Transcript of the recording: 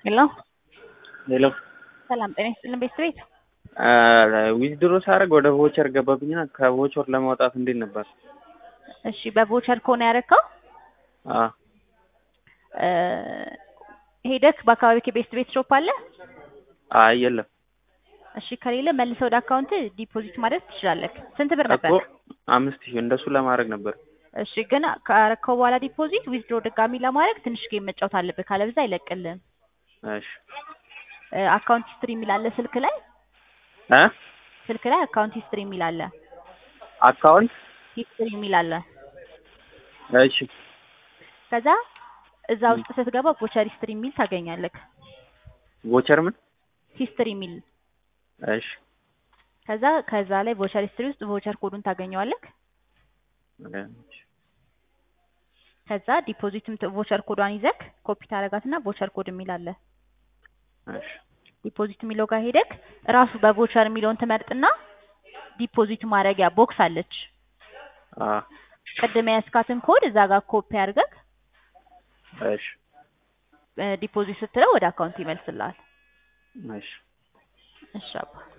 ሄሎ ሄሎ ሰላም ጤና ይስጥልን ቤተሰቤት ዊዝድሮ ሳደርግ ወደ ቮቸር ገባብኝና ከቮቸር ለማውጣት እንዴት ነበር? እሺ በቮቸር ከሆነ ያደረከው አ ሄደክ በአካባቢ ቤስት ቤት ሾፕ አለ? አይ የለም እሺ ከሌለ መልሰህ ወደ አካውንት ዲፖዚት ማድረግ ትችላለህ። ስንት ብር ነበር? እኮ አምስት ሺህ እንደሱ ለማድረግ ነበር። እሺ ግን ካረከው በኋላ ዲፖዚት ዊዝድሮ ድጋሚ ለማድረግ ትንሽ ጌም መጫወት አለብህ፣ ካለበዛ አይለቅልህም። እሺ አካውንት ሂስትሪ የሚል አለ ስልክ ላይ እ ስልክ ላይ አካውንት ሂስትሪ የሚል አለ አካውንት ሂስትሪ የሚል አለ። እሺ ከዛ እዛ ውስጥ ስትገባ ቮቸር ሂስትሪ የሚል ታገኛለህ። ቮቸር ምን? ሂስትሪ የሚል እሺ ከዛ ከዛ ላይ ቮቸር ሂስትሪ ውስጥ ቮቸር ኮዱን ታገኘዋለህ። ከዛ ዲፖዚትም ቮቸር ኮዷን ይዘክ ኮፒ ታረጋትና ቮቸር ኮድ የሚል አለ። እሺ ዲፖዚት የሚለው ጋር ሄደክ ራሱ በቮቸር የሚለውን ትመርጥና ዲፖዚት ማድረጊያ ቦክስ አለች። አ ቅድም የያዝካትን ኮድ እዛ ጋር ኮፒ አድርገክ እሺ ዲፖዚት ስትለው ወደ አካውንት ይመልስልሃል። እሺ እሺ አባ